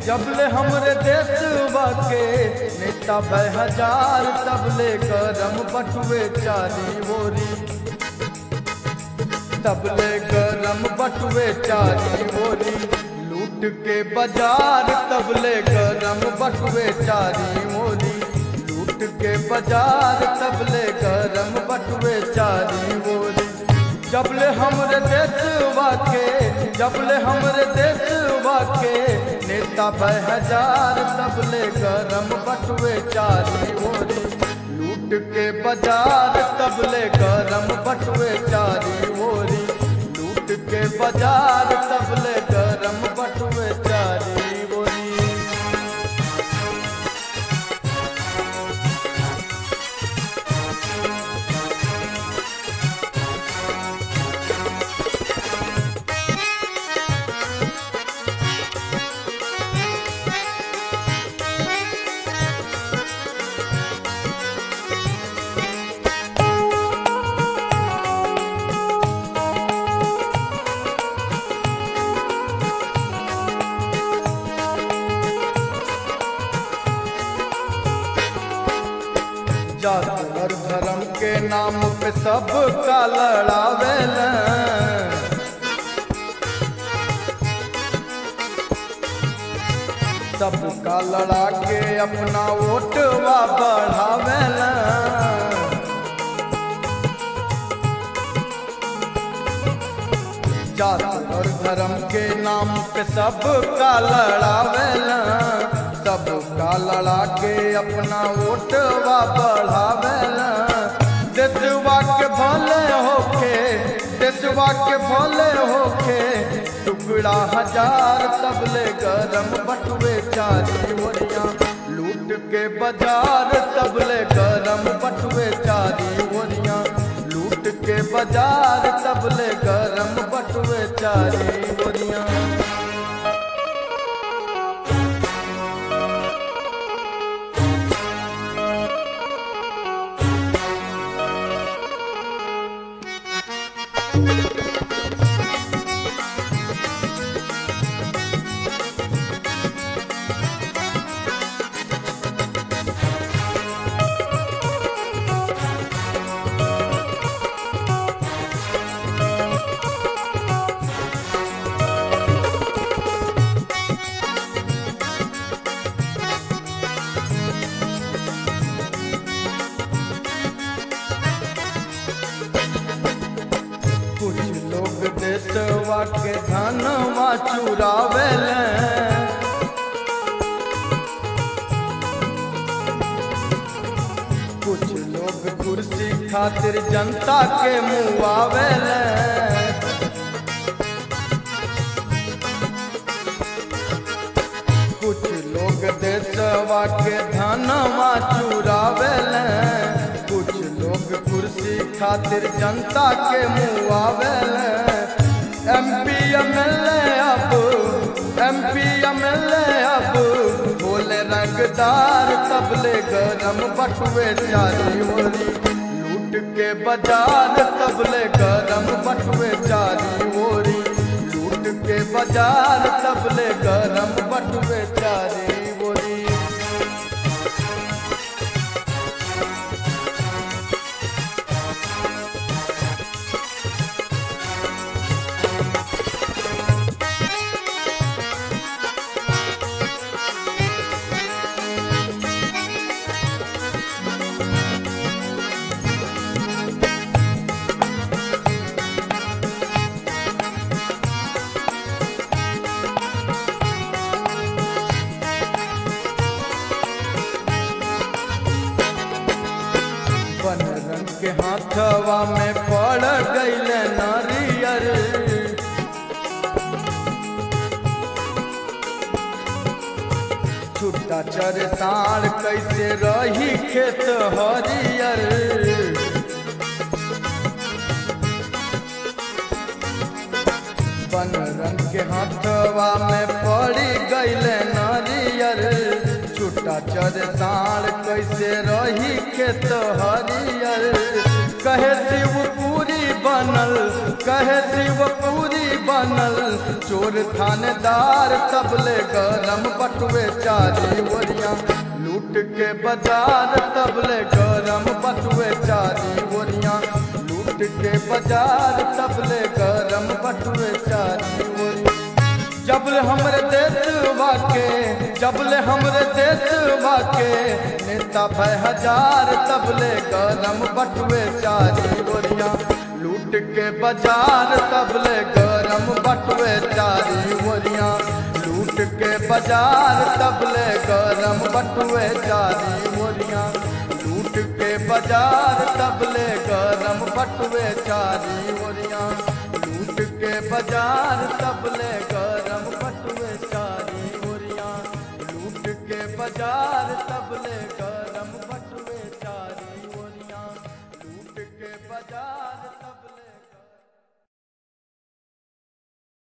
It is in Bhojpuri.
जबले हमरे देशवा के नेता भय हजार तबले गरम बटुए चारी ओरी तबले गरम बटुए चारी ओरी लूट के बाजार तबले गरम बटुए चारी ओरी लूट के बाजार तबले गरम बटुए चारी ओरी जबले हमरे देशवा के जबले हमरे देशवा के नेता भय हजार तबले गरम बटुए चारी ओरी लूट के बाजार तबले गरम बटुए चारी ओरी लूट के बाजार तबले गरम बटुए चारी ओरी जात और धर्म के नाम पे सब का लड़ावेल सब का लड़ा के अपना वोटवा बढ़ावेल जात और धर्म के नाम पे सब का लड़ावेल सब का लड़ा के अपना वोटवा बढ़ावेल देशवा के भले होके देशवा के भले होके टुकड़ा हजार तबले गरम बटुए चारी ओरिया लूट के बाजार तबले गरम बटुए चारी ओरिया लूट के बाजार तबले गरम बटुए चारी ओरिया कुछ लोग देशवा के धनवा चुरावेल कुछ लोग कुर्सी खातिर जनता के मुआवेल कुछ लोग देशवा के धनवा चुरावेल कुछ लोग कुर्सी खातिर जनता के मुआवेल एमपी एमएलए अब एमपी एमएलए अब बोले रंगदार तबले गरम बटुए चारी ओरी लूट के बाजार तबले गरम बटुए चारी ओरी लूट के बाजार तबले गरम बटुए चारी ओरी बन रंग के हाथवा में पड़ गईल नारियर छुट्टा चर साड़ कैसे रही खेत हरियर बन रंग के हाथवा में पड़ी गईल नारियर छुट्टा चर साड़ कैसे रही खेत हरियर कहे शिवपुरी बनल कहे शिवपुरी बनल चोर थानेदार तबले गरम बट बटुए चारी ओरिया लूट के बाजार तबले गरम बटुए चारी ओरिया लूट के बाजार तबले गरम बटुए चारी ओरिया जबले हमरे देशवा के जबले हमरे देशवा के नेता भय हजार तबले गरम बटुए चारी ओरिया लूट के बाजार तबले गरम बटुए चारी ओरिया लूट के बाजार तबले गरम बटुए चारी ओरिया लूट के बाजार तबले गरम बटुए चारी ओरिया लूट के बाजार तबले गरम बटुए चारी ओरिया लूट के बाजार तबले गरम